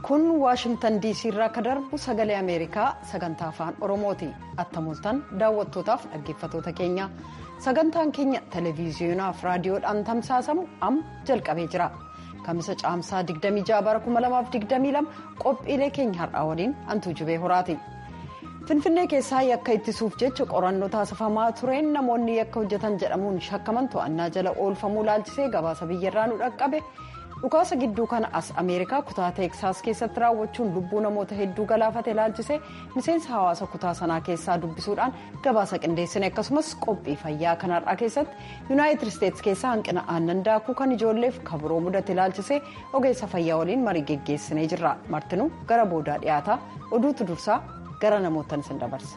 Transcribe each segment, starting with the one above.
kun waashingtan diisii irraa akka darbu sagalee ameerikaa sagantaa afaan oromooti attamoltan daawwattootaaf dhaggeeffatoota keenya sagantaan keenya televiziyonaaf raadiyoodhaan tamsaasamu amma jalqabee jira kamisa caamsaa 26 bara 2022 qophiilee keenya har'aa waliin antuu jubee horaati. finfinnee keessaa yakka ittisuuf jecha qorannoo taasifamaa tureen namoonni yakka hojjetan jedhamuun shakkaman to'annaa jala oolfamuu laalchisee gabaasa biyyarraa nu dhaqqabe dhukaasa gidduu kana as ameerikaa kutaa teeksaas keessatti raawwachuun lubbuu namoota hedduu galaafate laalchisee miseensa hawaasa kutaa sanaa keessaa dubbisuudhaan gabaasa qindeessine akkasumas qophii fayyaa kanarraa keessatti yuunaayitid isteetsi keessaa hanqina aannan daakuu kan ijoolleef kabiroo mudate laalchisee ogeessa fayyaa waliin marii geggeessinee jirra martinuu gara boodaa dhiyaataa oduutu dursaa. gara namootaan isin dabarsa.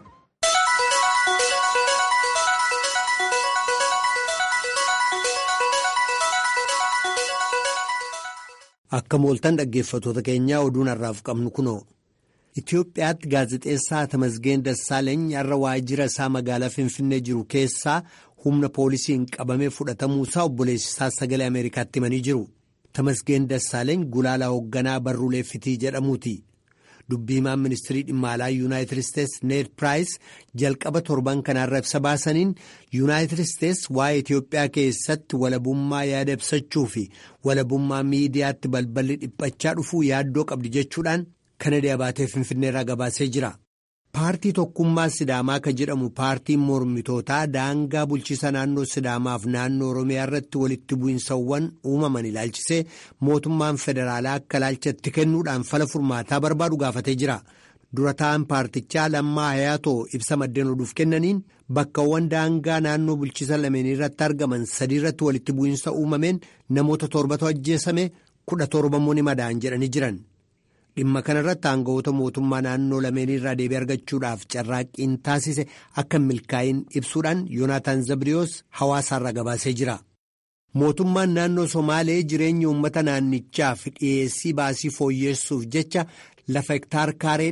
Akka mooltan dhaggeeffatoota keenyaa oduun har'aaf qabnu kunoo Itoophiyaatti gaazexeessaa Tamasgeen Dassaaleeny har'a waajjira isaa magaalaa Finfinnee jiru keessaa humna poolisiin qabamee fudhatamuusaa obboleessisaa sagalee Ameerikaatti himanii jiru. Tamasgeen Dassaaleeny gulaalaa hoogganaa barruulee fitii jedhamuuti. dubbii himaan ministirii dhimma alaa yuunaayitid isteetsi need piraayis jalqaba torban kanaarra ibsa baasaniin yuunaayitid isteetsi waa'ee itiyoophiyaa keessatti walabummaa yaada ibsachuu fi walabummaa miidiyaatti balballi dhiphachaa dhufuu yaaddoo qabdi jechuudhaan kanada baatee finfinneerraa gabaasee jira. paartii tokkummaa sidaamaa kan jedhamu paartiin mormitootaa daangaa bulchiisa naannoo sidaamaaf naannoo oromiyaa irratti walitti bu'insawwan uumaman ilaalchisee mootummaan federaalaa akka ilaalchatti kennuudhaan fala furmaataa barbaadu gaafatee jira dura ta'an paartichaa lammaa hayaatoo ibsa maddeen oduuf kennaniin bakkawwan daangaa naannoo bulchiisa lameenii irratti argaman sadii irratti walitti bu'insa uumameen namoota torbatu ajjeesame kudha torbammoo ni madaa'an jedhanii jiran. dhimma kanarratti aanga'oota mootummaa naannoo lameenii irraa deebii argachuudhaaf carraaqqiin taasise akka milkaa'in ibsuudhaan yoonaataan zabriyoos hawaasaarraa gabaasee jira. mootummaan naannoo somaalee jireenya uummata naannichaaf dhiyeessii baasii fooyyeessuuf jecha lafa hektaar kaaree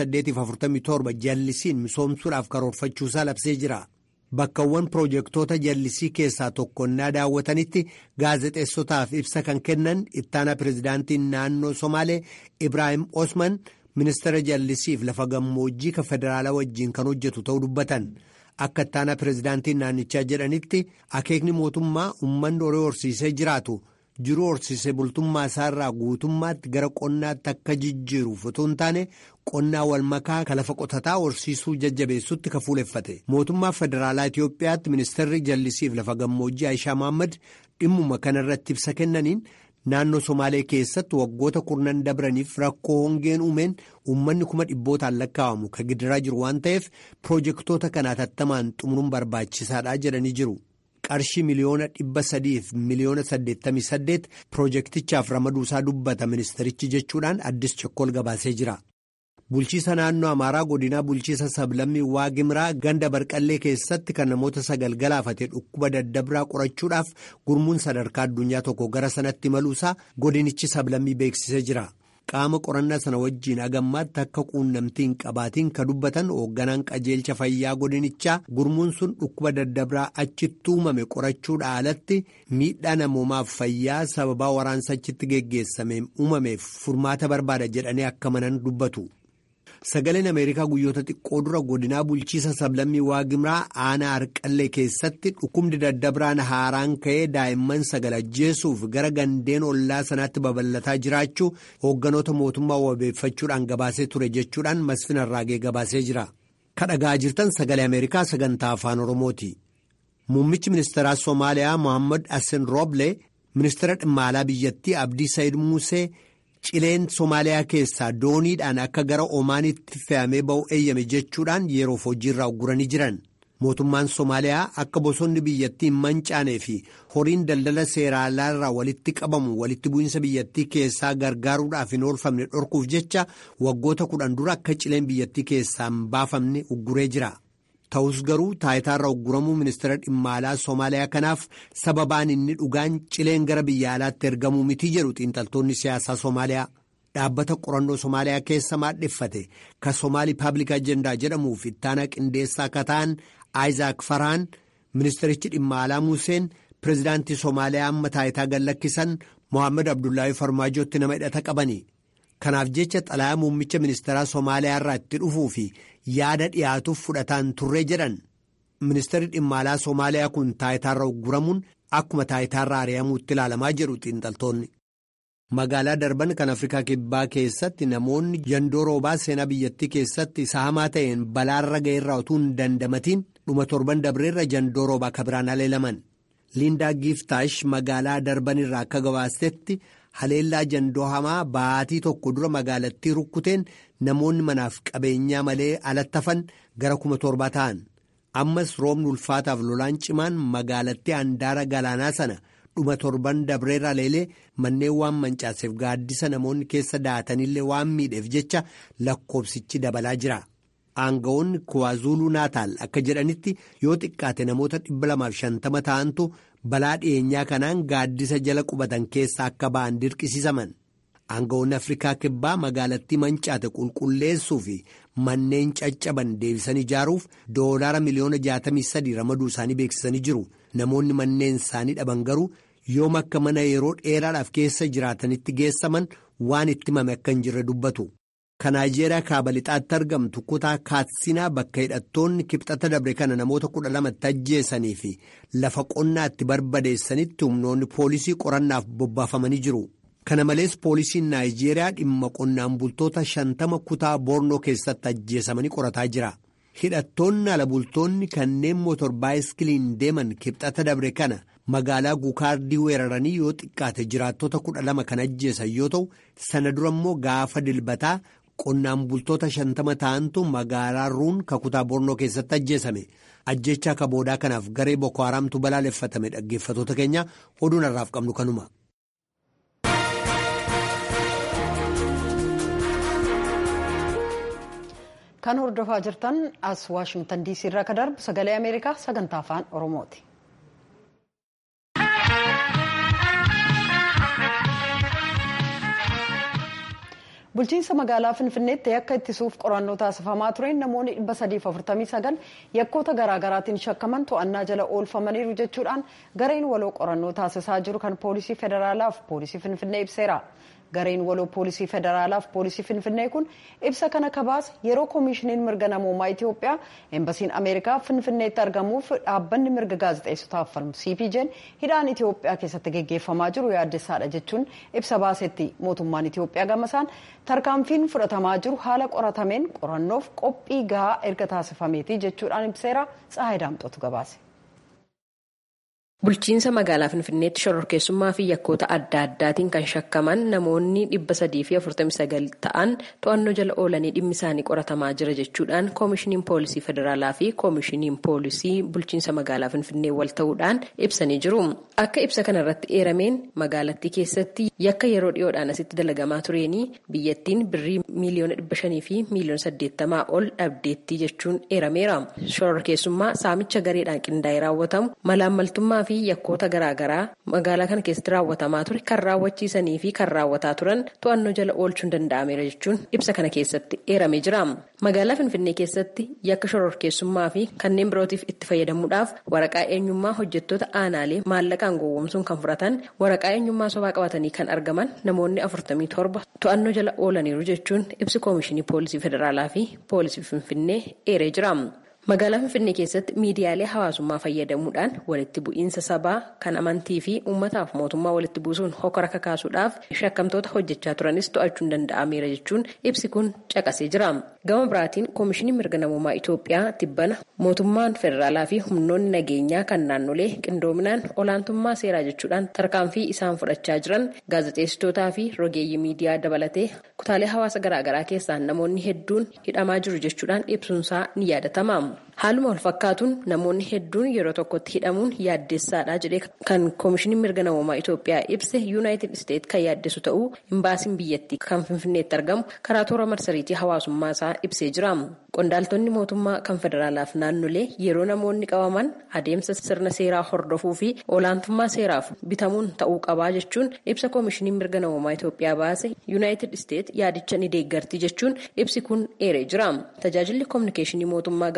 847 jallisiin misoomsuudhaaf karoorfachuusaa labsee jira. bakkawwan piroojeektoota jallisii keessaa tokkonnaa daawwatanitti gaazexeessotaaf ibsa kan kennan ittaanaa pirezidaantiin naannoo somaalee ibraahim osman ministeera jallisiif lafa gammoojjii kan federaalaa wajjiin kan hojjetu ta'uu dubbatan akka ittaanaa pirezidaantiin naannichaa jedhanitti akeekni mootummaa uummanni horii horsiisee jiraatu jiruu horsiisee bultummaa isaarraa guutummaatti gara qonnaatti akka jijjiiruuf otoo hin taane qonnaa wal makaa kan lafa qotataa horsiisuu jajjabeessutti kan fuuleffate mootummaa federaalaa Itiyoophiyaatti ministeerri jallisiif lafa gammoojjii Aishaa Mohaammed dhimmuma kanarratti ibsa kennaniin naannoo Somaalee keessatti waggoota kurnan dabraniif rakkoo hongeen uumeen uummanni kuma dhibbootaan lakkaa'amu kan gidiraa jiru waan ta'eef piroojeektoota kanaa tattamaan xumuruun barbaachisaadha jedhanii jiru. qarshii miliyoona dhibba sadiif miliyoona saddeettamii saddeet piroojeektichaaf ramaduusaa dubbata ministerichi jechuudhaan addis chokkool gabaasee jira. bulchiisa naannoo amaaraa godinaa bulchiisa sablammii waagimraa ganda barqallee keessatti kan namoota sagal galaafate dhukkuba daddabraa qorachuudhaaf gurmuun sadarkaa addunyaa tokko gara sanatti imaluusaa godinichi sablammii beeksisee jira. qaama qorannaa sana wajjiin agammaatti akka quunnamtii hin qabaatiin ka dubbatan hoogganaan qajeelcha fayyaa godinichaa gurmuun sun dhukkuba daddabraa achitti uumame qorachuudha alatti miidhaa namoomaaf fayyaa sababaa waraansa achitti geggeessameen uumameef furmaata barbaada jedhanii akka manan dubbatu. sagaleen ameerikaa guyyoota xiqqoo dura godinaa bulchiisa sablammii waagimraa aanaa harqallee keessatti dhukkubni daddabraan haaraan ka'ee daa'imman sagal ajjeesuuf gara gandeen ollaa sanaatti babal'ataa jiraachuu hoogganoota mootummaa wabeeffachuudhaan gabaasee ture jechuudhaan masfin arraagee gabaasee jira kadhagaa jirtan sagalee ameerikaa sagantaa afaan oromooti muummichi ministeeraa soomaaliyaa mohaammed hassan rooble ministeera dhimma alaa biyyattii abdii sayid muusee. cileen Somaaliyaa keessaa dooniidhaan akka gara Omaanitti fe'amee ba'u eeyyame jechuudhaan yeroof hojiirraa ugguranii jiran. Mootummaan Somaaliyaa akka bosonni biyyattii hin mancaanee fi horiin daldala seeraalaa irraa walitti qabamu walitti bu'iinsa biyyattii keessaa gargaaruudhaaf hin oolfamne dhorkuuf jecha waggoota kudhan dura akka cileen biyyattii keessaa hin baafamne ugguree jira. Ta'us garuu taayitaarra ugguramuu ministeera dhimma alaa Somaaliyaa kanaaf sababaan inni dhugaan cileen gara biyya alaatti ergamuu miti jedhu xiinxaltoonni siyaasaa Somaaliyaa. Dhaabbata qorannoo Somaaliyaa keessa maadheffate ka Somaali Paablik Ajendaa jedhamuuf ittaanaa qindeessaa akka ta'an Aayizaak Faraan ministerichi dhimma alaa Museen pirezidaantii Somaaliyaa amma taayitaa gallakkisan Mohaammed Abdullaahi Farmaajootti nama hidhata qabani. Kanaaf jecha xalayaa muummicha ministeeraa Somaaliyaa irraa itti dhufuu fi yaada dhiyaatuuf fudhataan turree jedhan. Ministeerri dhimma alaa Somaaliyaa kun taayitaarra ugguramuun akkuma taayitaarra ari'amuutti ilaalamaa jedhu xiinxaltoonni. Magaalaa darban kan Afrikaa Kibbaa keessatti namoonni yandoo roobaa seenaa biyyattii keessatti isa hamaa ta'een balaarra ga'eerraa utuu hin dandamatiin dhuma torban dabreerra yandoo roobaa kabiraan aleelaman. Liindaa Giftaash magaalaa darban irraa akka gabaastetti haleellaa yandoo hamaa baatii tokko dura magaalattii rukkuteen namoonni manaaf qabeenyaa malee alattafan gara kuma torbaa ta'an. Ammas roobni ulfaataaf lolaan cimaan magaalattii handaara galaanaa sana. dhuma torban dabreerra leelee manneen waan mancaaseef gaaddisa namoonni keessa da'atanillee waan miidheef jecha lakkoobsichi dabalaa jira. Aanga'oonni Kuwaazuluu Naataal akka jedhanitti yoo xiqqaate namoota 250 ta'antu balaa dhiyeenyaa kanaan gaaddisa jala qubatan keessa akka ba'an dirqisiisaman. Aanga'oonni Afrikaa Kibbaa magaalattii mancaate qulqulleessuu fi manneen caccaban deebisanii ijaaruuf doolaara miliyoona 63 ramaduu isaanii beeksisanii jiru. Namoonni manneen isaanii dhaban garuu yoom akka mana yeroo dheeraadhaaf keessa jiraatanitti geessaman waan itti himame akka hin jirre dubbatu. Kan Naayijeeriyaa kaaba lixaatti argamtu kutaa Kaatsinaa bakka hidhattoonni kibxata dabre kana namoota kudha lamatti ajjeesanii fi lafa qonnaa itti barbadeessanitti humnoonni poolisii qorannaaf bobbaafamanii jiru. Kana malees poolisiin Naayijeeriyaa dhimma qonnaan bultoota shantama kutaa Boornoo keessatti ajjeesamanii qorataa jira. Hidhattoonni ala bultoonni kanneen mootor baayiskiliin deeman kibxata dabre kana magaalaa guukaardii weeraranii yoo xiqqaate jiraattota kudha lama kan ajjeesan yoo ta'u sana dura immoo gaafa dilbataa qonnaan bultoota shantama ta'antu magaalaa ruun kakutaa bornoo keessatti ajjeesame ajjechaa kaboodaa kanaaf garee boko haraamtu balaaleffatame dhaggeeffatoota keenya oduun har'aaf qabnu kanuma. kan hordofaa jirtan as waashingtan diisii irraa kan darbu sagalee ameerikaa sagantaa afaan oromooti. bulchiinsa magaalaa finfinneetti yakka ittisuuf qorannoo taasifamaa tureen namoonni 349 yakkoota garaagaraatiin shakkaman to'annaa jala oolfamaniiru jechuudhaan gareen waloo qorannoo taasisaa jiru kan poolisii federaalaaf poolisii finfinnee ibseera. gareen waloo poolisii federaalaaf poolisii finfinnee kun ibsa kana kabaase yeroo koomishiniin mirga namoomaa itiyoophiyaa eembasiin ameerikaa finfinneetti argamuuf dhaabbanni mirga gaazexeessotaaf falmu cpj'n hidhaan itiyoophiyaa keessatti geggeeffamaa jiru yaaddessaadha jechuun ibsa baasetti mootummaan itiyoophiyaa gamasaan tarkaanfiin fudhatamaa jiru haala qoratameen qorannoof qophii gahaa erga taasifameeti jechuudhaan ibseera tsahayi daamxootu gabaase. Bulchiinsa magaalaa Finfinneetti shororkeessummaa fi yakkoota adda addaatiin kan shakkaman namoonni dhibba sadii fi afurtamii sagal ta'an to'annoo jala oolanii dhimmi isaanii qoratamaa jira jechuudhaan koomishiniin poolisii federaalaa fi koomishiniin poolisii bulchiinsa magaalaa Finfinnee wal ta'uudhaan ibsanii jiru. Akka ibsa kanarratti eerameen magaalattii keessatti yakka yeroo dhiyoodhaan asitti dalagamaa tureenii biyyattiin birrii miiliyoona dhibba shanii fi miiliyoona saddeettamaa ol dhabdeetti jechuun eerameera. Shororkeessummaa saamicha gareedhaan qindaa'ee raawwatamu malaammaltummaa fi yakkoota garaagaraa magaalaa kana keessatti raawwatamaa ture kan raawwachiisanii fi kan raawwataa turan to'annoo jala oolchuun danda'ameera jechuun ibsa kana keessatti eeramee jira. Magaalaa Finfinnee keessatti yakka shororkeessummaa fi kanneen birootiif itti fayyadamuudhaaf waraqaa eenyummaa hojjettoota aanaalee maallaqaan gowwoomsuun kan fudhatan waraqaa eenyummaa sobaa qabatanii kan argaman namoonni afurtamii torba to'annoo jala oolaniiru jechuun ibsi koomishinii poolisii federaalaa fi poolisii Finfinnee eeree jira. Magaalaa Finfinnee keessatti miidiyaalee hawaasummaa fayyadamuudhaan walitti bu'iinsa sabaa kan amantii fi uummataaf mootummaa walitti buusuun hokora kakaasuudhaaf shakkamtoota hojjechaa turanis to'achuun danda'ameera jechuun ibsi kun caqasee jira. Gama biraatiin koomishiniin mirga namoomaa Itoophiyaa tibbana mootummaan federaalaa fi humnoonni nageenyaa kan naannolee qindoominaan olaantummaa seeraa jechuudhaan tarkaanfii isaan fudhachaa jiran gaazexeessitootaa fi rogeeyyii miidiyaa dabalatee kutaalee hawaasa garaagaraa keessaan namoonni hedduun hidhamaa jiru jechuudhaan ibsuunsaa ni yaadatama. Haaluma wal fakkaatuun namoonni hedduun yeroo tokkotti hidhamuun yaaddessaadha jedhee kan koomishiniin mirga namoomaa Itoophiyaa ibse yuunaayitid isteet kan yaaddessu ta'uu imbaasiin biyyattii kan finfinneetti argamu karaa toora marsariitii hawaasummaa isaa ibsee jira. Qondaaltonni mootummaa kan federaalaaf naannolee yeroo namoonni qabaman adeemsa sirna seeraa hordofuu fi olaantummaa seeraaf bitamuun ta'uu qabaa jechuun ibsa koomishiniin mirga namoomaa Itoophiyaa baase yuunaayitid isteet yaadicha ni deeggarti jechuun ibsi kun eeree jira. Tajaajilli koominikeeshinii mootummaa gama isaatii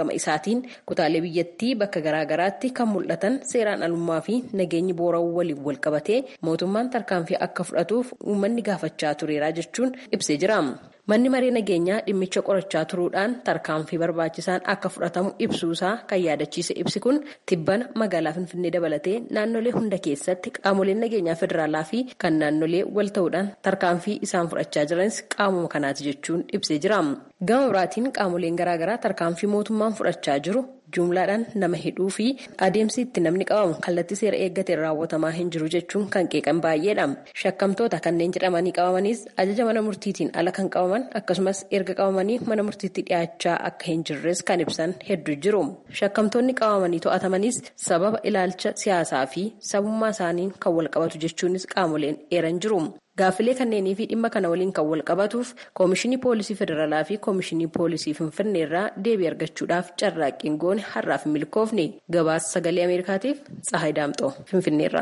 biraatiin kutaalee biyyattii bakka garaagaraatti kan mul'atan seeraan alummaa fi nageenyi boorawuu waliin wal qabatee mootummaan tarkaanfii akka fudhatuuf uummanni gaafachaa tureera jechuun ibsee jira. Manni maree nageenyaa dhimmicha qorachaa turuudhaan tarkaanfii barbaachisaan akka fudhatamu ibsuusaa kan yaadachiise ibsi kun tibbana magaalaa Finfinnee dabalatee naannolee hunda keessatti qaamoleen nageenyaa federaalaa fi kan naannolee wal ta'uudhaan tarkaanfii isaan fudhachaa jiranis qaamuma kanaati jechuun ibsee jira. Gama biraatiin qaamoleen garaagaraa tarkaanfii mootummaan fudhachaa jiru jumlaadhaan nama hidhuu fi adeemsi itti namni qabamu kallattii seera eeggateen raawwatamaa hin jiru jechuun kan qeeqan baay'eedha. Shakkamtoota kanneen jedhamanii qabamanis ajaja mana murtiitiin ala kan qabaman akkasumas erga qabamanii mana murtiitti dhiyaachaa akka hin jirres kan ibsan hedduu jiru. Shakkamtoonni qabamanii to'atamanis sababa ilaalcha siyaasaa fi sabummaa isaaniin kan wal qabatu jechuunis qaamoleen eeran jiru. Gaaffilee kanneenii fi dhimma kana waliin kan wal qabatuuf koomishinii poolisii federaalaa fi koomishinii poolisii finfinnee irraa deebii argachuudhaaf carraaqqiin goone har'aaf hin milkoofne gabaasa sagalee ameerikaatiif tsahayi daamxoo finfinneerra.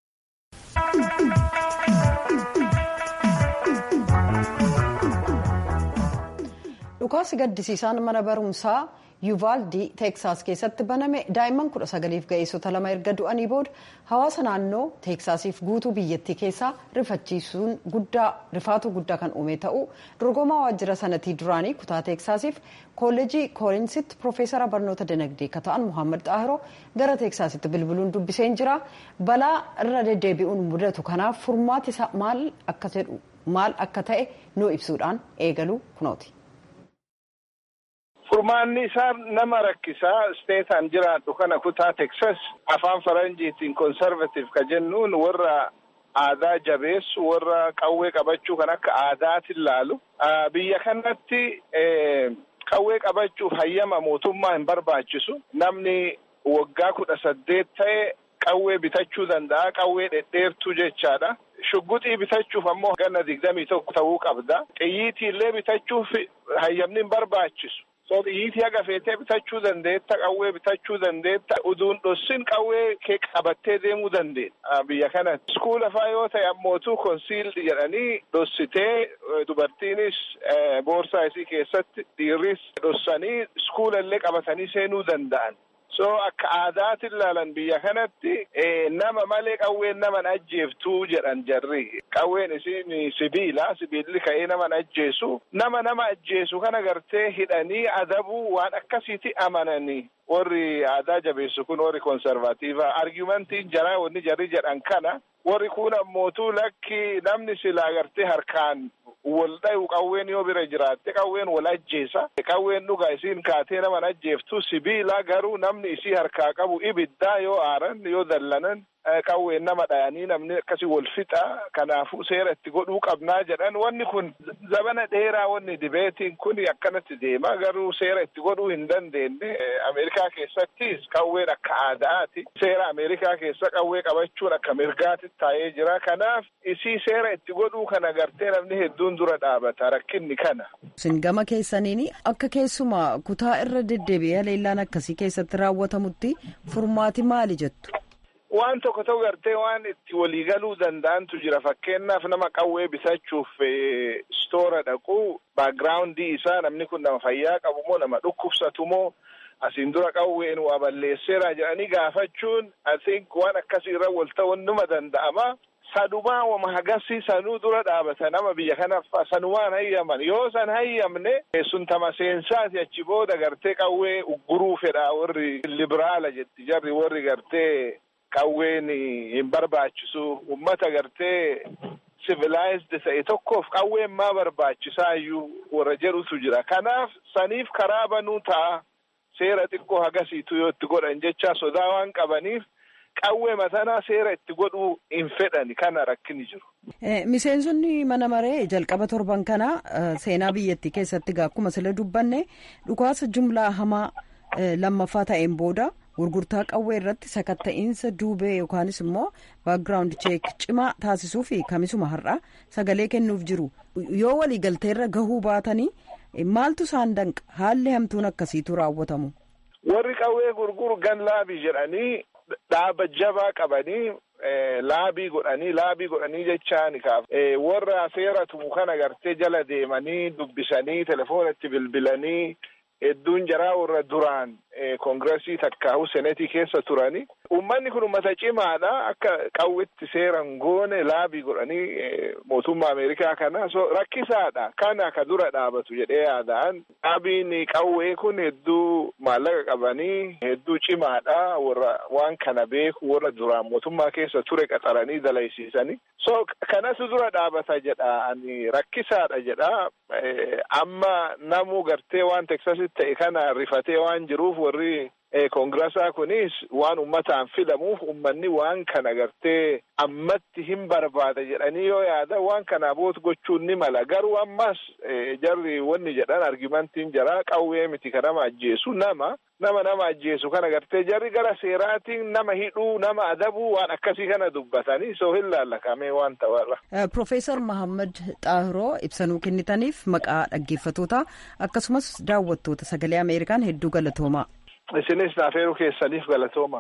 dhukaasi gaddisiisaan mana barumsaa yuuvaaldii teeksaas keessatti baname daa'imman kudha sagaliif ga'eessota lama erga du'anii booda hawaasa naannoo teeksaasiif guutuu biyyattii keessaa rifachiisuun guddaa rifaatuu guddaa kan uume ta'uu dorgomaa waajjira sanatii duraanii kutaa teeksaasiif koollejii koolinsitti piroofeesara barnoota dinagdee kan ta'an muhammad xaahiroo gara teeksaasitti bilbiluun dubbiseen jira balaa irra deddeebi'uun mudatu kanaaf furmaati isaa maal akka jedhu maal akka ta'e nuu ibsuudhaan eegalu kunooti. Furmaanni isaa nama rakkisaa steetaan jiraadhu kana kutaa Teksas afaan faranjiitiin konservative ka jennuun warra aadaa jabeessu warra qawwee qabachuu kan akka aadaatiin laalu. Biyya kanatti qawwee qabachuuf hayyama mootummaa hin barbaachisu. Namni waggaa kudha saddeet ta'e qawwee bitachuu danda'a. Qawwee dhedheertuu jechaadha. Shugguxii bitachuuf ammoo ganna digdamii tokko ta'uu qabda. Xiyyiitii illee bitachuuf hayyamni hin barbaachisu. So xiyyiitii haga feetee bitachuu dandeetta, qawwee bitachuu dandeetta, uduun dhossin qawwee kee qabattee deemuu dandeenya biyya kanatti. Iskuula faa yoo ta'e ammootu konsiildi jedhanii dhossitee dubartiinis boorsaa isii keessatti dhiirris dhossanii iskuula illee qabatanii seenuu danda'an. So akka aadaatiin ilaalan biyya kanatti nama malee qawween naman ajjeeftuu jedhan jarri. Qawween isiin sibiila. Sibiilli ka'ee naman ajjeesu. Nama nama ajjeesu kana gartee hidhanii adabuu waan akkasiiti amananii. Warri aadaa jabeessu kun warri konservatiivaa. Argumentiin jaraa wanni jarri jedhan kana. Warri kun ammootuu lakki namni silaa gartee harkaan wal dhayu qawween yoo bira jiraatte qawween wal ajjeesa. Qawween dhugaa isiin kaatee naman ajjeeftu sibiila garuu namni isii harkaa qabu ibiddaa yoo aaran yoo dallanan qawween nama dhayanii namni akkasii wal fixa. Kanaafuu seera itti godhuu qabnaa jedhan wanni kun zabana dheeraa wanni dibeetiin kun akkanatti deema garuu seera itti godhuu hin dandeenye. Ameerikaa keessattis qawween akka aadaati. Seera Ameerikaa keessa qawwee qabachuun akka mirgaatti taa'ee jira. Kanaaf isii seera itti godhuu kana gartee namni hedduun dura dhaabata rakkinni kana. Isin gama keessaniin akka keessumaa kutaa irra deddeebi'ee leellaan akkasii keessatti raawwatamutti furmaati maali jettu? Waan tokko ta'u gartee waan itti waliigaluu danda'antu jira. Fakkeenyaaf nama qawwee bitachuuf stoora dhaqu baagiraawundii isaa namni kun nama fayyaa qabu moo nama dhukkubsatu moo asiin dura qawween waa balleesseera jedhanii gaafachuun asink waan akkasii irra wal ta'uun numa danda'ama. Sadumaa wama hagasii sanuu dura dhaabata nama biyya kanaaf sanumaan hayyaman yoo san hayyamne sun tama seensaati achi booda gartee qawwee ugguruu fedha warri libiraala jetti jarri warri gartee qawween hin barbaachisu ummata gartee civilaayizd ta'e tokkoof qawween maa barbaachisaayyuu warra jedhutu jira kanaaf saniif karaa banuu ta'a seera xiqqoo hagasiitu yoo itti godhan jecha sodaa waan qabaniif qawwee matanaa seera itti godhuu hin fedhani kana rakkini jiru. Miseensonni mana maree jalqaba torban kana seenaa biyyattii keessatti akkuma sila dubbanne dhukaasa jumlaa hamaa lammaffaa ta'een booda gurgurtaa qawwee irratti sakatta'iinsa duubee yookaanis immoo baakgiraawundi cheek cimaa taasisuu fi kamisuma har'a sagalee kennuuf jiru yoo waliigalteerra gahuu baatanii maaltu isaan danqa haalli hamtuun akkasiitu raawwatamu. Warri qawwee gurguru gan laabii jedhanii dhaaba jabaa qabanii laabii godhanii laabii godhanii jechaan kaaf warra seera tumu kana gartee jala deemanii dubbisanii telefoonatti bilbilanii hedduun jaraa warra duraan koongiresii takkaa'u senetii keessa turani. Uummanni kun uummata cimaadha. Akka qawwitti seeran goone laabii godhanii mootummaa Ameerikaa kana so rakkisaadha. Kana ka dura dhaabatu jedhee yaada'an. Laabiin qawwee kun hedduu maallaqa qabanii hedduu cimaadha. Warra waan kana beeku warra duraan mootummaa keessa ture qaxaranii dalaysiisanii. So kanatu dura dhaabata jedha ani rakkisaadha jedha. Amma namuu gartee waan teksasitti ta'e kana rifatee waan jiruuf warri koongiraasaa kunis waan ummataan filamuuf ummanni waan kana gartee ammatti hin barbaada jedhanii yoo yaada waan kana boot gochuun ni mala garuu ammas jarri wanni jedhan argimantiin jira qawwee miti ka nama ajjeesu nama nama nama ajjeesu kana gartee jarri gara seeraatiin nama hidhuu nama adabuu waan akkasii kana dubbatanii soo hin laallakamee waan ta'arra. Profeesar Mahammad Xaahiroo ibsanuu kennitaniif maqaa dhaggeeffatoota akkasumas daawwattoota sagalee Ameerikaan hedduu galatoomaa. isinis naafeeruu keessaniif galatooma.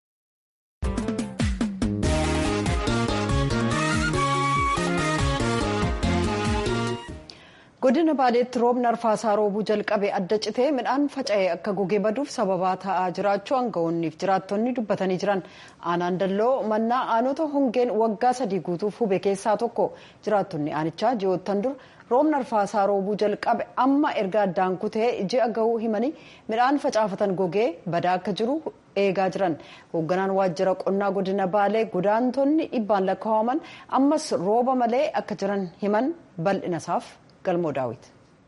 godina baaleetti roobni arfaasaa roobuu jalqabe adda citee midhaan faca'ee akka gogee baduuf sababaa ta'aa jiraachuu aangawoonniif jiraattonni dubbatanii jiran aanaan dalloo mannaa aanota hongeen waggaa sadii guutuuf hube keessaa tokko jiraattonni aanichaa ji'oottan dur roobni arfaasaa roobuu jalqabe amma erga addaan kutee ji'a gahuu himanii midhaan facaafatan gogee badaa akka jiru eegaa jiran hoogganaan waajjira qonnaa godina baalee godaantonni dhibbaan lakkaa'aman ammas rooba malee akka jiran himan bal'inasaaf galmoo daawit.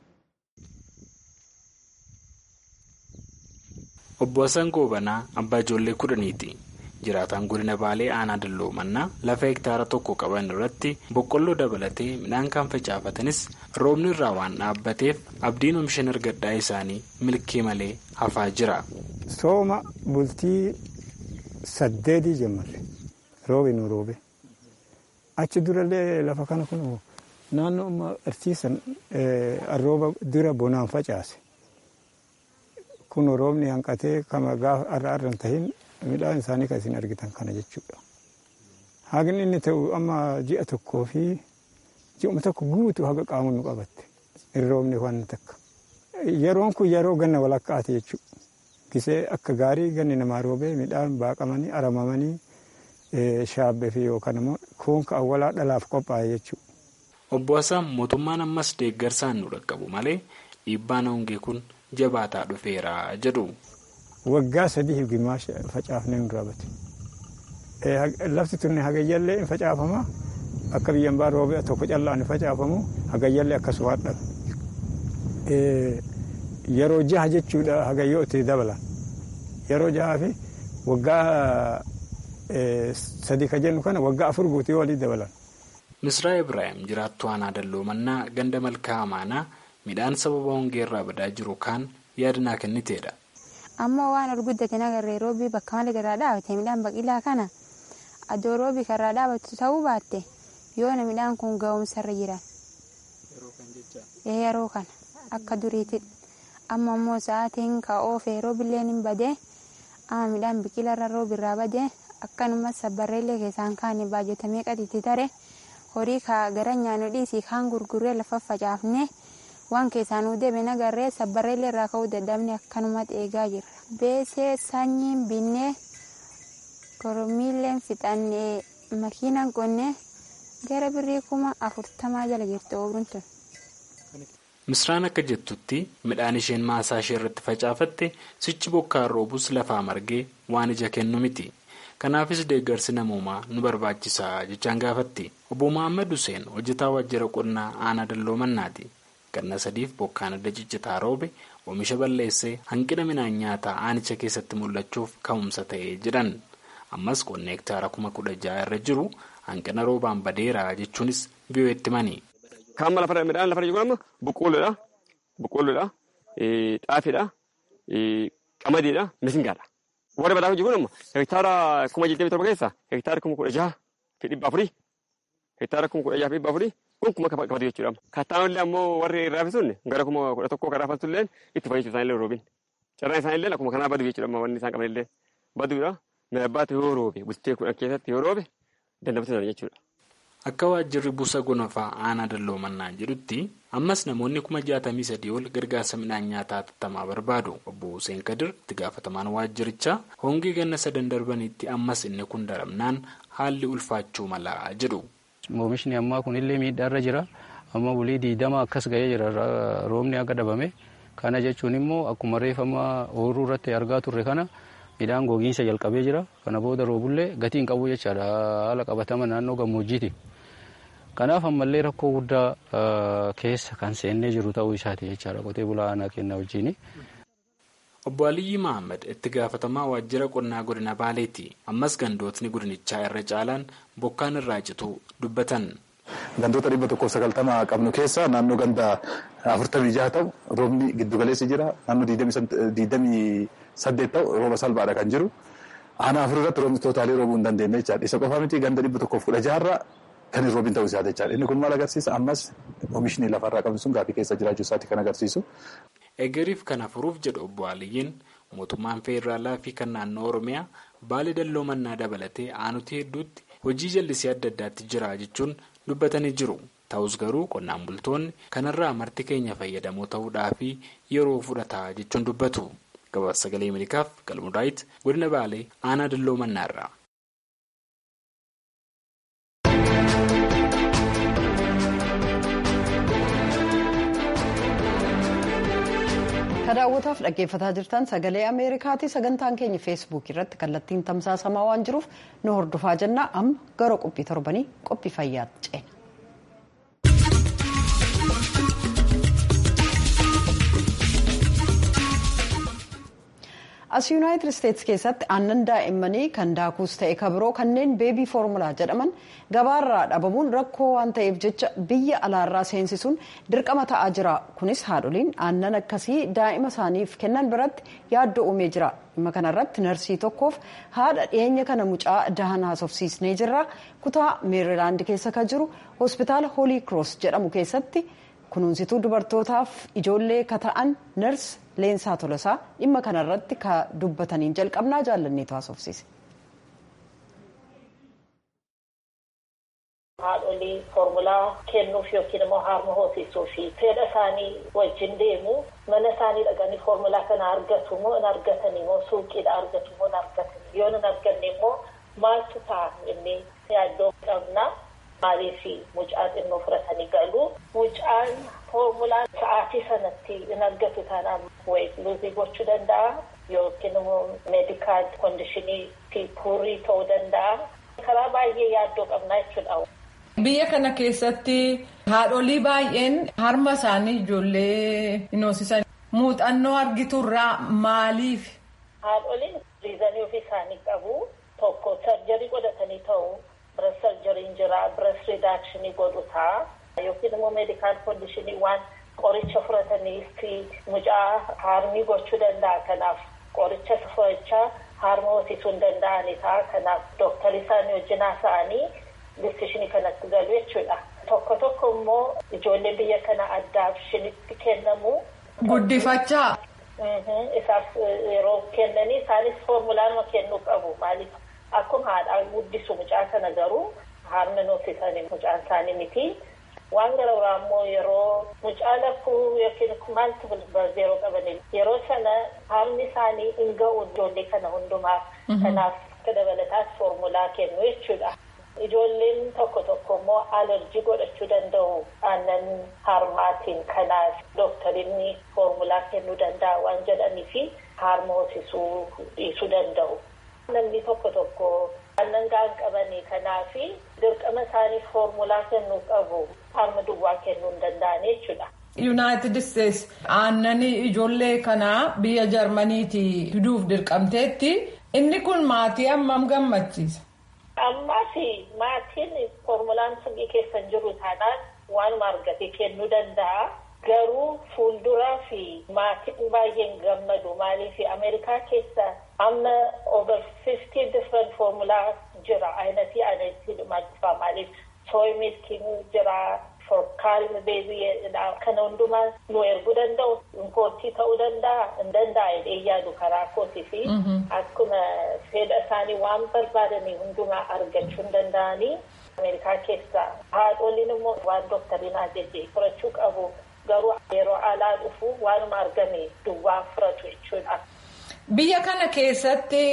obbo Hassan Goobanaa abbaa ijoollee kudhaniiti. jiraataan godina baalee aanaa dalloo mannaa lafa hektaara tokko qaban irratti boqqolloo dabalatee midhaan kan facaafatanis roobni irraa waan dhaabbateef abdiin oomishan argadhaa isaanii milkii malee hafaa jira. sooma bultii saddeetii jammarre roobi nu roobe achi durallee lafa kana kun naannoo amma arsiisan rooba dura bonaan facaase kun roobni hanqatee kama gaafa arra arran tahin. midhaan isaanii kan isin argitan kana jechuudha. Haqni inni ta'u amma ji'a tokkoo fi ji'uma tokko guutuu haga qaamuun nu qabatte hin roobne waan takka. Yeroon kun yeroo ganna walakkaati jechuudha. Gisee akka gaarii ganni namaa roobee midhaan baaqamanii aramamanii shaabbee fi yookaan immoo kuunka awwalaa dhalaaf qophaa'e jechuudha. Obbo Hassan mootummaan ammas deeggarsaan nu dhaqqabu malee dhiibbaan hongee kun jabaataa dhufeera jedhu. waggaa sadii gimaash facaafnee nu raabate. Lafti tunne hagayyallee hin facaafama. Akka biyyan baa roobee tokko callaa hin facaafamu. Hagayyallee akkasuma hadha. Yeroo jaha jechuudha hagayyoo itti dabalan. Yeroo jahaa fi waggaa sadii ka jennu kana waggaa afur guutuu walii dabalan. Misraa Ibrahim jiraattuu aanaa dalloo mannaa ganda malkaa amaanaa midhaan sababa hongeerraa badaa jiru kaan yaadnaa kenniteedha. ammoo waan ol guddateen agarree roobii bakka malee garaa dhaabate midhaan baqilaa kana addoo roobii karraa dhaabatu ta'uu baatte yoona midhaan kun ga'umsarra jiran yeroo kana akka duriitti amma immoo sa'aatiin ka oofee roobilleen hin badee amma midhaan biqilarra roobirraa badee akkanuma sabbarreellee keessaan kaane baajjatamee qatitti tare horii ka gara nyaannu dhiisii kaan gurguree lafa facaafnee. waan keessaan deebiin agarree sabbarreellee irraa ka'uu dadhabne akkanuma eegaa jirra. Beesee sanyiin binnee kormiilleen fixannee makiinaan qonnee gara birrii kuma afurtamaa jala jirti oomiruun tun. Misraan akka jettutti midhaan isheen maasaa ishee irratti facaafatte sichi bokkaan roobus lafaa margee waan ija kennu miti. Kanaafis deeggarsi namoomaa nu barbaachisaa jechaan gaafatti. Obbo Muhammad Hussein hojjetaa waajjira qonnaa aanaa dalloo mannaati. ganna sadiif bokkaan adda ciccitaa roobe oomisha balleessee hanqina midhaan nyaataa aanicha keessatti mul'achuuf ka'umsa ta'ee jedhan ammas qonna hektaara kuma kudha ja'a irra jiru hanqina roobaan badeera jechuunis biyyooti mani. Kaamma lafa midhaan lafa jiru amma boqqoolloodha boqqoolloodha xaafiidha qamadiidha misingaadha. Warri badhaafii jiru amma hektaara kuma jiltee torba keessa hektaara kuma kudha jaha fi dhibba afurii hektaara kuma kudha jaha fi dhibba afurii kun kuma qabatu jechuudha. Kattaanillee ammoo warri raafisuun gara kuma kudha tokkoo kan raafatullee itti fayyadu isaanillee roobin. Carraan isaanillee akkuma kanaa badu jechuudha wanni isaan qabanillee baduudha. Midhaan yoo roobe bultee kudhan keessatti yoo roobe dandamatu sana jechuudha. Akka waajjirri buusa gonofaa aanaa dalloomannaa jedhutti ammas namoonni kuma jaatamii sadii ol gargaarsa midhaan nyaataa hatattamaa barbaadu. Obbo Hussein Kadir itti gaafatamaan waajjirichaa hongii ganna sadan darbanitti ammas inni kun daramnaan haalli ulfaachuu malaa jedhu. Oomishni ammaa kunillee miidhaarra jira. Amma bulii diidama akkas ga'ee jira roobni akka dhabame. Kana jechuun immoo akkuma reeffama ooyiruu irratti argaa turre kana midhaan gogiinsa jalqabee jira. Kana booda roobullee gatiin qabu jechaadha haala qabatama naannoo gammoojjiiti. Kanaaf ammallee rakkoo guddaa keessa kan seennee jiru ta'uu isaati jechaadha qotee bulaa aanaa kennaa wajjin. Obbo Aliyyi Mahammad itti gaafatamaa waajjira qonnaa godina Baaleeti. Ammas gandootni godinichaa irra caalaan bokkaan irraa cituu dubbatan. Gandoota dhibba tokkoof sagaltama qabnu keessa naannoo ganda afurtamii jaha ta'u roobni giddugaleessi jira. Naannoo diidamii saddeet ta'u rooba salphaadha kan jiru. Aanaa afur irratti roobni tootaalii roobuu hin dandeenye jechaadha. Isa qofa miti ganda dhibba tokkoof kudha jaharraa kan hin roobin ta'uu isaati jechaadha. Inni kun maal agarsiisa? Ammas oomishni lafarraa qabnu sun gaaffii keessa jiraachuu isaati kan agarsiisu. Egeriif kana furuuf jedhu obbo Aliyyiin mootummaan feederaalaa fi kan naannoo Oromiyaa baalee dalloomannaa dabalatee aanutii hedduutti hojii jallisii adda addaatti jira jechuun dubbatanii jiru. Ta'us garuu qonnaan bultoonni kanarraa marti keenya fayyadamoo ta'uudhaaf yeroo fudhata jechuun dubbatu. Gabaasa sagalee Ameerikaaf Galmudaayit godina Baalee aanaa dalloomannaarra. Ka daawwataaf dhaggeeffataa jirtan sagalee Ameerikaati. Sagantaan keenya feesbuukii irratti kallattiin tamsaasamaa waan jiruuf nu hordofaa jenna. Amma gara qophii torbanii qophii fayyaatti ceena. as yuunaayitid isteetsi keessatti aannan daa'immanii kan daakuus ta'e kabiroo kanneen beebii foormulaa jedhaman gabaarraa dhabamuun rakkoo waan ta'eef jecha biyya alaarraa seensisuun dirqama ta'aa jira kunis haadholiin aannan akkasii daa'ima isaaniif kennan biratti yaaddoo uumee jira dhimma kanarratti narsii tokkoof haadha dhiyeenya kana mucaa dahan haasofsiisnee jirra kutaa meerilaand keessa kan jiru hospitaala hoolii kiroos jedhamu keessatti kunuunsituu dubartootaaf ijoollee ka ta'an nars leensaa tolosaa dhimma kanarratti ka dubbataniin jalqabnaa jaallanneetu haasofsiise. haadholii foormulaa kennuuf yookiin immoo harma hoosisuu fi fedha isaanii wajjin deemu mana isaanii dhaqanii foormulaa kana argatu moo hin argatan immoo suuqiidha argatu moo hin argatan yoo hin arganne immoo maaltu ta'a inni yaaddoo qabna maaliif mucaa xinnoo fudhatanii galu mucaan foormulaa sa'aatii sanatti hin argatu taanaan weet luuzii gochuu danda'a yookiin immoo meedikaal koondishinii fi puurii ta'uu danda'a karaa baay'ee yaaddoo qabna jechuudha. Biyya kana keessatti haadholii baay'een harma isaanii ijoollee hin hoosisan. Muuxannoo argiturraa maaliif? Haadholiin riizanii ofii isaanii qabu. Tokko sarjarii godhatanii ta'u. Birees sarjariin jira. Birees riidaakshinii godhu ta'a. Yookiin immoo meedikaal koondishinii waan qoricha fudhataniif mucaa harmii gochuu danda'a. Kanaaf qoricha fudhachaa harma hoosisuu hin danda'ani ta'a. Kanaaf dooktarri isaanii wajjin haasa'anii. Distishinii kanatti galu jechuudha. Tokko tokko immoo ijoollee biyya kana addaaf shinitti kennamu. Guddifachaa. Isaaf yeroo kennanii isaanis foormulaanuma kennuu qabu. Maaliif akkuma haadhaa guddisu mucaa sana garuu harma hoosisanii mucaan isaanii miti. Waan gara biraa immoo yeroo mucaa lafuu yookiin maaltu yeroo qabanii yeroo sana harmi isaanii hin ga'u ijoollee kana hundumaaf. Kanaaf akka dabalataas foormulaa kennu jechuudha. Ijoolleen tokko tokko immoo alerjii godhachuu danda'u aannan harmaatiin kanaaf dooktarinni foormulaa kennuu danda'a waan jedhanii fi harma hoosisuu dhiisuu danda'u. Namni tokko tokko aannan ga'an qabanii kanaaf dirqama isaaniif foormulaa kennuu qabu harma duwwaa kennuu hin danda'an jechuudha. Yuunaayitid Isteets aannanii ijoollee kanaa biyya Jarmaniitii fiduuf dirqamteetti inni kun maatii hammam gammachiisa? Ammaas maatiin foormulaan sanyii keessa hin jiru taanaan waanuma argate kennuu danda'a. Garuu fuulduraa fi maatiin baay'een gammadu. Maaliif Ameerikaa keessa amma over fifty different foormulaa jira. Ayinatii ayinatii dhumaatiifaa maaliif sooy milkiin jira. Forkaalmi beebii kana hundumaa nu erguu danda'u. Inkoottii ta'uu danda'a. Hin danda'a jedhee yaadu karaa kootii fi akkuma fedha isaanii waan barbaadanii hundumaa argachuu hin danda'anii Ameerikaa keessaa haadholiin immoo waan doktariin ajajee furachuu qabu garuu yeroo alaa dhufu waanuma argame duwwaa furatu jechuudha. Biyya kana keessatti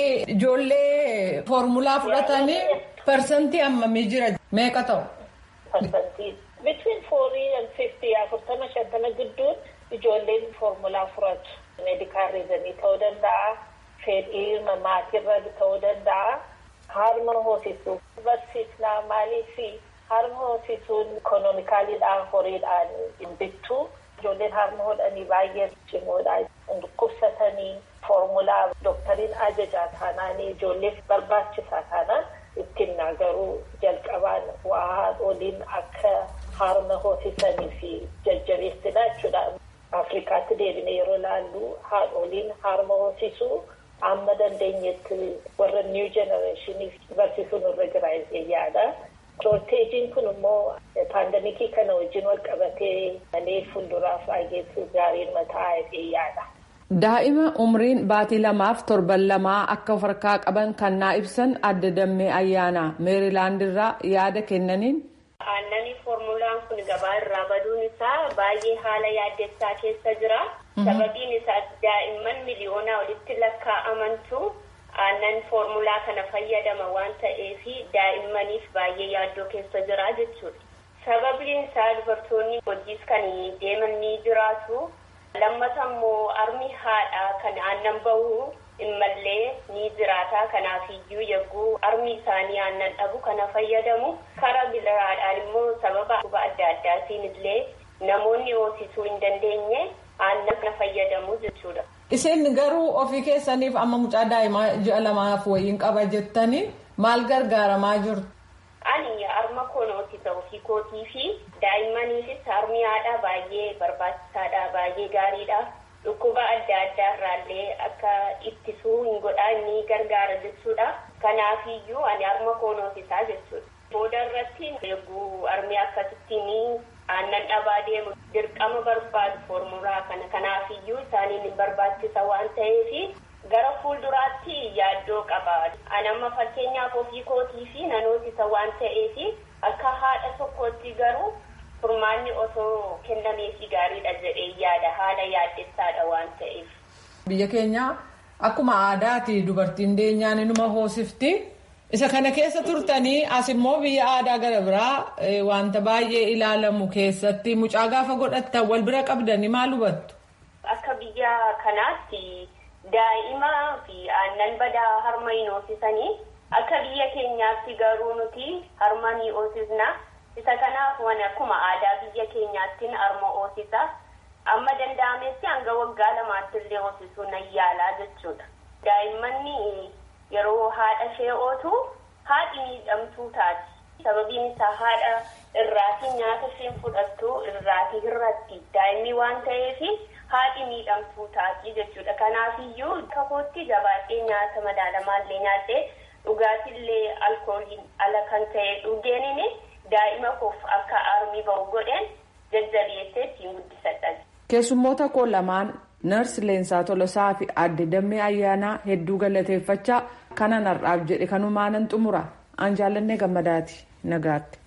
ijoollee foormulaa fudhatanii parsantii hammamii jira meeqa ta'u? Parsantii between foorii and fifty afurtama shantama gidduun ijoolleen foormulaa furatu. Meedikaal riizanii ta'uu danda'a. Fedhii maatirra ta'uu danda'a. Harma hoosisuu barsiisnaa maaliifi harma hoosisuun ikonoomikaaliidhaan horiidhaan hin bittu. Ijoolleen harma hodhanii baay'ee cimoodha. Dhukkubsatanii foormulaa doktariin ajajaa taanaan ijoolleef barbaachisaa taanaan ittiin garuu jalqabaan waa haadholiin akka harma hoosisanii fi jajjabeessinaa jechuudha. Afrikaatti deebine yeroo ilaallu haadholiin harma hoosisuu amma dandeenyetti warra niw jenereeshiniif barsiisuun irra jira yaada. Shorteejiin kun immoo paandamikii kana wajjin wal qabatee malee fuulduraaf baay'eetu gaariin mataa yaada. Daa'ima umriin baatii lamaaf torban lamaa akka of harkaa qaban kan naa ibsan adda dammee ayyaanaa meerilaand irraa yaada kennaniin. Aannanii foormulaan kun gabaa irraa baduun isaa baay'ee haala yaaddessaa keessa jira. Sababiin isaa daa'imman miliyoonaa olitti lakkaa'amantu aannan foormulaa kana fayyadama waan ta'eef daa'immaniif baay'ee yaaddoo keessa jira jechuudha. Sababiin isaa dubartoonni hojiis kan deeman ni jiraatu. Lammata immoo armi haadhaa kan aannan bahu immallee ni jiraata. Kanaafiyyuu yagguu armi isaanii aannan dhabu kana fayyadamu. Karaa biraadhaan immoo sababa dhukkuba adda addaatiin illee namoonni hoosisuu hin dandeenye aannan kana fayyadamu jechuudha. Isin garuu ofii keessaniif amma mucaa daa'imaa ji'a lamaaf wayiin qaba jettanii maal gargaaramaa jirtu? Ani harma konootisa ofii kootii fi daa'immaniifis harmi haadhaa baay'ee barbaachisaadha baay'ee gaariidha. Dhukkuba adda addaa irraallee akka ittisuu hin godhaa inni gargaara jechuudha. Kanaafiyyuu ani harma konootisaa jechuudha. Booda irratti eeguu harmi akkasittiin aannan dhabaa deemu dirqama barbaadu foormulaa kana kanaafiyyuu isaaniin hin barbaachisa waan ta'eef gara fuulduraatti yaaddoo qaba. Anamma fakkeenyaaf ofii kootii fi nanootisa waan ta'eef akka haadha tokkootti garuu furmaanni osoo kennameefii gaariidha jedhee yaada haala yaaddessaadha waan ta'eef. Biyya keenya akkuma aadaati dubartiin deenyaan inuma hoosifti. Isa kana keessa turtanii as immoo biyya aadaa gara biraa wanta baay'ee ilaalamu keessatti mucaa gaafa godhattan wal bira qabdanii maal hubattu? Akka biyya kanaatti daa'imaa fi aannan badaa harma hin hoosisanii akka biyya keenyaatti garuu nuti harma ni hoosisna. Isa kanaaf waan akkuma aadaa biyya keenyaattiin harma hoosisa. Amma danda'ametti hanga waggaa lamaatti illee hoosisuu nan yaalaa jechuudha. Daa'immanni yeroo haadha ishee ootu haadhi miidhamtuu taati. Sababiin isaa haadha irraatii nyaata isheen fudhattu irraatii irratti daa'imni waan ta'eef haadhi miidhamtuu taati jechuudha. Kanaafiyyuu akka kootti jabaadhee nyaata madaalamaallee nyaadhee dhugaatiillee alkooliin ala kan ta'e dhugeeniin daa'ima koof akka armii ba'u godheen jajjabeessee ittiin guddisadha. Keessummoota koo lamaan Narsi Leensaa Tolosaa fi Aadde Dammee Ayyaanaa hedduu galateeffachaa kanan har'aaf jedhe kanumaanan xumura. An jaallannee gammadaati. Nagaatti.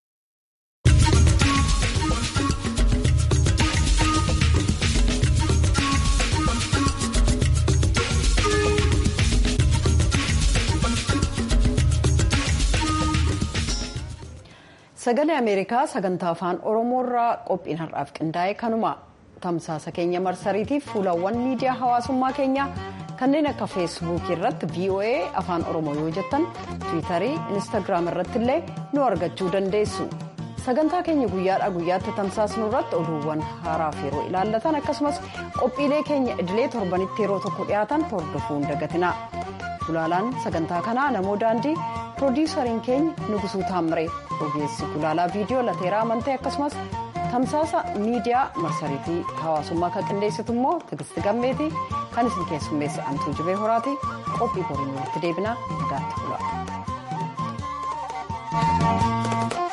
Sagalee Ameerikaa sagantaa afaan Oromoorraa qophiin har'aaf qindaa'e kanuma. tamsaasa keenya marsariitiif fuulawwan miidiyaa hawaasummaa keenyaa kanneen akka feesbuukii irratti voa afaan oromoo yoo jettan tiwiitarii instaagiraam irratti illee nu argachuu dandeessu sagantaa keenya guyyaadhaa guyyaatti tamsaasnu irratti oduuwwan haaraaf yeroo ilaallatan akkasumas qophiilee keenya idilee torbanitti yeroo tokko dhiyaatan hordofuu hin dagatina gulaalaan sagantaa kanaa namoo daandii piroodiisariin keenya nugusuu taammire ogeessi gulaalaa viidiyoo lateeraa amantee akkasumas. tamsaasa miidiyaa marsariitii hawaasummaa kan qindeessitu immoo tigisti gammeeti kan isin keessummeesse antuu jibee horaati qophii boriin walitti deebinaa nagaatti bula.